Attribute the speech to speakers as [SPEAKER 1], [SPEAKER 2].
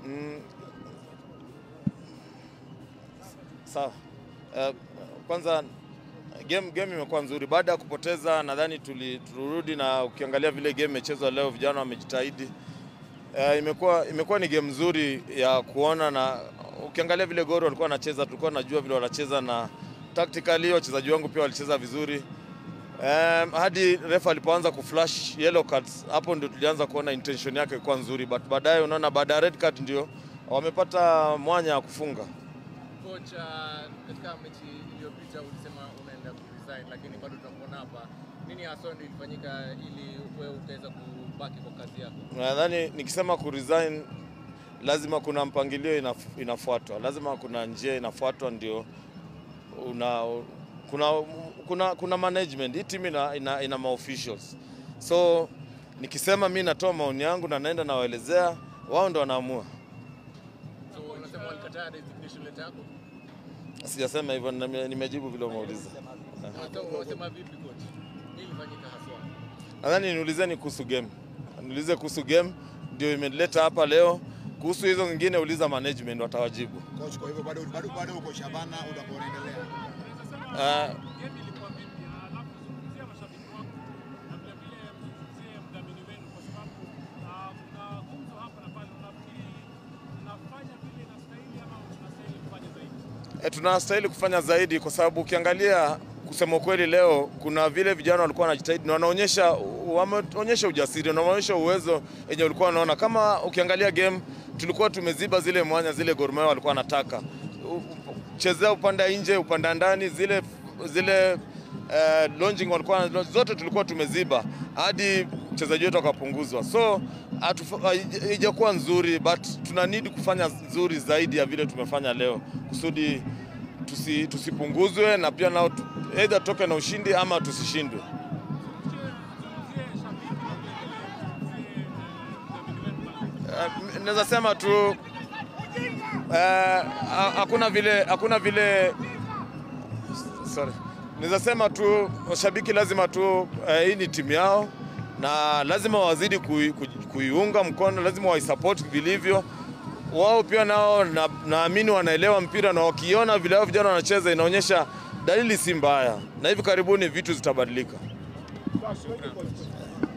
[SPEAKER 1] Mm, sawa. Uh, kwanza game game imekuwa nzuri baada ya kupoteza, nadhani tuli- tulirudi na ukiangalia vile game imechezwa leo, vijana wamejitahidi. Uh, imekuwa imekuwa ni game nzuri ya kuona, na ukiangalia vile Gor walikuwa wanacheza, tulikuwa tunajua vile wanacheza, na tactically wachezaji wangu pia walicheza vizuri. Um, hadi refa alipoanza kuflash yellow cards, hapo ndio tulianza kuona intention yake ilikuwa nzuri, but baadaye unaona, baada ya red card ndio wamepata mwanya wa kufunga.
[SPEAKER 2] Coach, uh, katika mechi iliyopita ulisema unaenda kuresign, lakini bado tunakuona hapa. Nini hasa ndio ilifanyika ili wewe ukaweza kubaki kwa kazi yako?
[SPEAKER 1] Nadhani nikisema ku resign lazima kuna mpangilio inaf, inafuatwa, lazima kuna njia inafuatwa, ndio una kuna, kuna, kuna management. Hii timu ina, ina, ina maofficials, so nikisema mi natoa maoni yangu na naenda nawaelezea, wao ndo wanaamua.
[SPEAKER 2] So unasema walikataa resignation letter yako?
[SPEAKER 1] Sijasema hivyo, nime- nimejibu vile umeuliza.
[SPEAKER 2] Sasa unasema vipi coach? Nini ilifanyika haswa?
[SPEAKER 1] Nadhani niulizeni kuhusu game, niulize kuhusu game, ndio imeleta hapa leo. Kuhusu hizo zingine uliza management, watawajibu.
[SPEAKER 3] Coach, kwa hivyo bado bado bado uko Shabana utakuwa unaendelea.
[SPEAKER 1] Uh,
[SPEAKER 4] Game ilikuwa vipi? Alafu zungumzia mashabiki wako na vile vile mzungumzie mdhamini wenu, kwa sababu ah, kuna gumzo hapa na pale. Unafikiri tunafanya vile inastahili ama tunastahili kufanya zaidi?
[SPEAKER 1] E, tunastahili kufanya zaidi kwa sababu ukiangalia, kusema ukweli, leo kuna vile vijana walikuwa wanajitahidi na wanaonyesha wameonyesha ujasiri na wameonyesha uwezo yenye ulikuwa unaona. Kama ukiangalia game, tulikuwa tumeziba zile mwanya zile Gor Mahia walikuwa wanataka U- u- chezea upande nje, upande ndani, zile zile uh, launching walikuwa zote tulikuwa tumeziba hadi mchezaji wetu akapunguzwa, so hatufa- haija- haijakuwa nzuri, but tuna need kufanya nzuri zaidi ya vile tumefanya leo kusudi tusi, tusipunguzwe na pia nao tu- either toke na ushindi ama tusishindwe.
[SPEAKER 4] Zungumzie shabiki na vile vile zungumzie mdhamini wenu.
[SPEAKER 1] Uh, naweza sema tu eh, ha- hakuna vile hakuna vile sorry, naweza sema tu washabiki lazima tu eh, hii ni timu yao na lazima wazidi kui, kui, kuiunga mkono, lazima waisupport vilivyo. Wao pia nao na- naamini wanaelewa mpira na wakiona vile hao vijana wanacheza inaonyesha dalili si mbaya, na hivi karibuni vitu zitabadilika.